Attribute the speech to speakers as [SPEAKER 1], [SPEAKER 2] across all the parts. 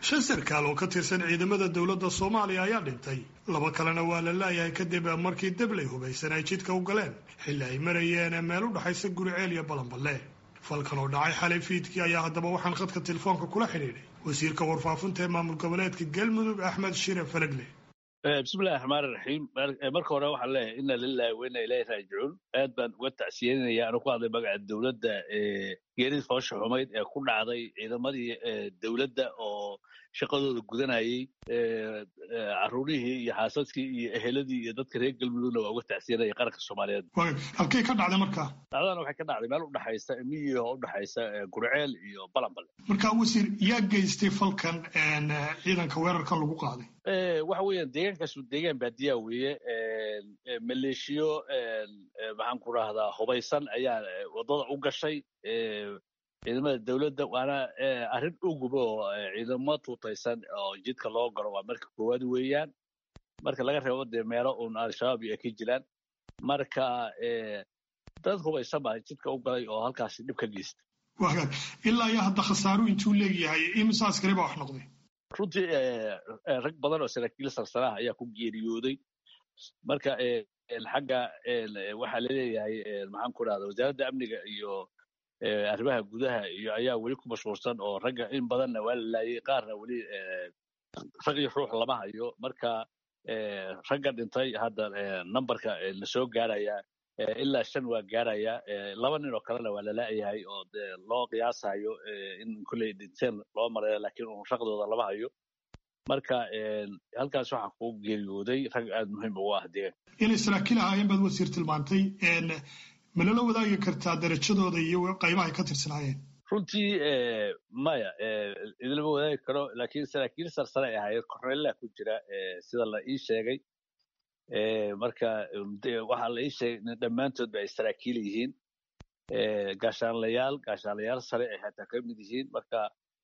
[SPEAKER 1] shan sarkaal oo ka tirsan ciidamada dowladda soomaaliya ayaa dhintay laba kalena waa la laayahay kadib markii dablay hubaysan ay jidka u galeen xilli ay marayeen meel u dhexaysa guriceel iyo balanballe falkan oo dhacay xalay fiidkii ayaa haddaba waxaan khadka telefoonka kula xidhiidhay wasiirka warfaafinta ee maamul goboleedka galmudug axmed shire falagle
[SPEAKER 2] bismillahi raxmaan iraxiim marka hore waxaan leeyahay ina lilahi wa ina ilahi raajicuun aad baan uga tacsiyeynaya anu ku hadlay magaca dowladda geeridii foosha xumayd ee ku dhacday ciidamadii dowladda oo shaqadooda gudanayey caruurihii iyo xaasadkii iyo eheladii iyo dadka reer galmudugna waa uga tacsiyenaya qaranka soomaaliyeed
[SPEAKER 1] halkay ka dhacday marka
[SPEAKER 2] dhacdana waxay ka dhacday meel udhexaysa miyiga oo udhexaysa gurceel iyo balanbale
[SPEAKER 1] marka wasiir yaa geystay falkan ciidanka weerarkan lagu qaaday
[SPEAKER 2] waxa weeyaan deegaankaasu deegaan baadiyaa weeye maleeshiyo maxaan ku rahdaa hubaysan ayaa waddada u gashay ciidamada dowladda waana arrin uguba oo ciidamo tuutaysan oo jidka loo galo waa marka koowaad weeyaan marka laga reebo dee meelo uun al-shabaab iyo ay ka jiraan marka dad hubaysan baa jidka u galay oo halkaasi dhib ka geysta
[SPEAKER 1] wagaag ilaa iyo hadda khasaaru intuu leegyahay imise askari baa wax noqday
[SPEAKER 2] runtii rag badan oo saraakiil sarsanaha ayaa ku geeriyooday marka xagga waxaa laleeyahay maxaan ku rahda wasaaradda amniga iyo arrimaha gudaha iyo ayaa weli ku mashhuursan oo ragga in badanna waa la laayay qaarna weli rag iyo ruux lama hayo marka ragga dhintay hadda numberka la soo gaaraya ilaa shan waa gaaraya laba nin oo kalena waa lala'yahay oo de loo qiyaasayo in kolley dhinteen loo maraya laakiin un raqdooda lama hayo marka halkaas waxaa ku geeriyooday rag aada muhiim ugu ah deegaanka
[SPEAKER 1] inay saraakiil ahaayeen baad wasiir tilmaantay ma lala wadaagi kartaa darajadooda iyo qaybahay ka tirsanaayeen
[SPEAKER 2] runtii maya idinlama wadaagi karo laakiin saraakiil sarsare ay ahaayeen korneella ku jira sida la ii sheegay marka waxaa la ii sheegay in dhammaantood ba ay saraakiil yihiin gaashaanlayaal gaashaanlayaal sare ay xataa ka mid yihiin marka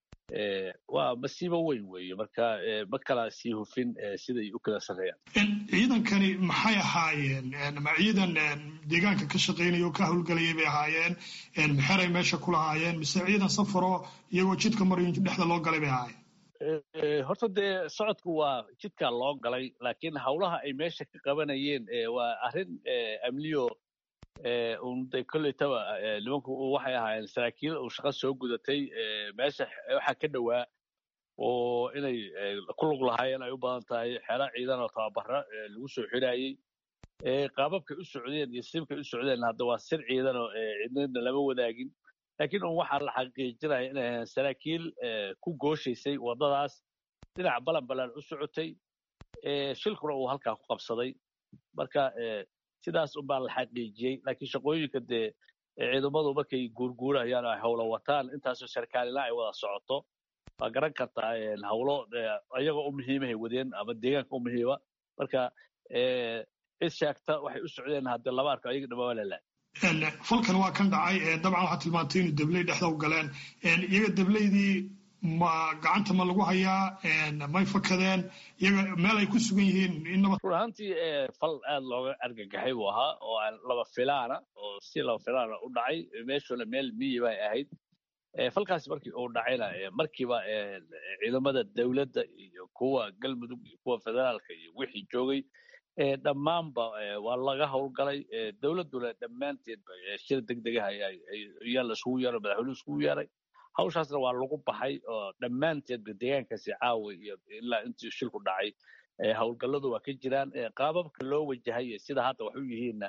[SPEAKER 2] waa masiibo weyn weeye marka ma kala sii hufin siday u kala sarreeyaan
[SPEAKER 1] ciidankani maxay ahaayeen ma ciidan deegaanka ka shaqaynaya oo ka howlgelayay bay ahaayeen maxeray meesha ku lahaayeen mise ciidan safaroo iyagoo jidka marayo dhexda loo galay bay ahaayeen
[SPEAKER 2] horta dee socodku waa jidkaa loo galay laakiin howlaha ay meesha ka qabanayeen waa arrin amniyo un de koleytaba nimanku waxay ahaayeen saraakiil uu shaqo soo gudatay meesha waxaa ka dhowaa oo inay ku lug lahaayeen ay u badan tahay xero ciidan oo tababara lagu soo xirayey qaababkay u socdeen iyo sibkay u socdeen hadda waa sir ciidan oo cidnadna lama wadaagin laakiin un waxaa la xaqiijinaya inay ahayn saraakiil ku gooshaysay waddadaas dhinaca balanbalan u socotay shilkuna uu halkaa ku qabsaday marka sidaas unbaa la xaqiijiyey laakiin shaqooyinka dee ciidamadu markay guurguurayaan ay howlo wataan intaasoo sarkaalina ay wada socoto waa garan kartaa howlo ayagoo u muhiimahay wadeen ama deegaanka u muhiima marka cid sheegta waxay u socdeen haddii laba arko ayaga dhama waa lalaay
[SPEAKER 1] falkan waa kan dhacay dabcan waxaa tilmaantay inuu dabley dhexda u galeen iyaga dableydii ma gacanta ma lagu hayaa may fakadeen iyaga meel ay ku sugan yihiin
[SPEAKER 2] run ahaantii fal aada looga argagaxay buu ahaa oo aan laba filaana oo si laba filaana u dhacay meeshuna meel miyi bay ahayd falkaasi markii uu dhacayna markiiba ciidamada dowladda iyo kuwa galmudug iyo kuwa federaalka iyo wixii joogay dhammaanba waa laga howlgalay dowladduna dhammaanteed shir degdegaha ayaa la isugu yeeray madaxweynuhu isugu yeeray hawshaasna waa lagu baxay oo dhammaanteedba deegaankaasi caawa iyo ilaa intii shilku dhacay howlgalladu waa ka jiraan qaababka loo wajahay sida hadda wax u yihiinna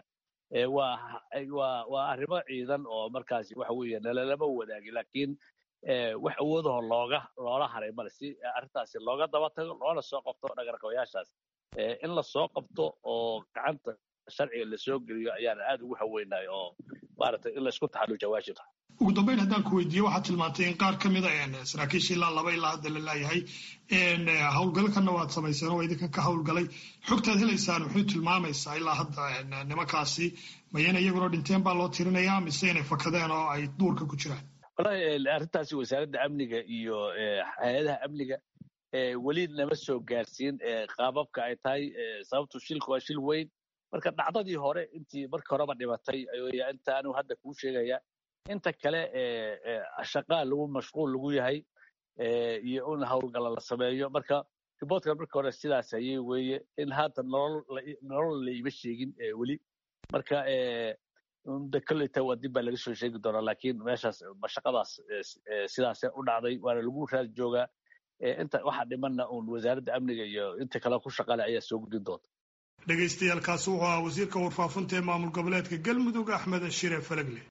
[SPEAKER 2] waa arrimo ciidan oo markaasi waxa weeye nalalama wadaagi laakiin wax awoodaho looga loola haray male si arrintaasi looga daba tago loona soo qabto dhagarqabayaashaas in la soo qabto oo gacanta sharciga lasoo geliyo ayaana aada ugu haweynahay oo maaragtay in laysku taxalluja waajib tahay
[SPEAKER 1] ugu dambeyn haddaan ku weydiiye waxaad tilmaantay in qaar ka mida saraakiisha ilaa laba ilaa hadda la laayahay howlgalkanna waad samayseen oo idinka ka howlgalay xogtaad helaysaan muxuu tilmaamaysaa ilaa hadda nimankaasi mayana iyaguna dhinteen baa loo tirinayaa mise inay fakadeen oo ay duurka ku jiraan
[SPEAKER 2] wallahi arrintaasi wasaaradda amniga iyo hay-adaha amniga weli nama soo gaarsiin qaababka ay tahay sababtu shilku waa shil weyn marka dhacdadii hore intii marka horeba dhimatay inta anigu hadda kuu sheegaya inta kale shaqaa lagu mashquul lagu yahay iyo in howlgala la sameeyo marka riboortkan marka hore sidaas ayay weeye in haata nolol nolol la ima sheegin weli marka de kolleyta waa dib baa laga soo sheegi doonaa laakiin meeshaas mashaqadaas sidaase u dhacday waana lagu raad joogaa inta waxa dhimanna uun wasaaradda amniga iyo inta kale ku shaqale ayaa soo gudin doonta
[SPEAKER 1] dhegaystayaal kaasi wuxuu ahaa wasiirka warfaafinta ee maamul goboleedka galmudug axmed shire falagle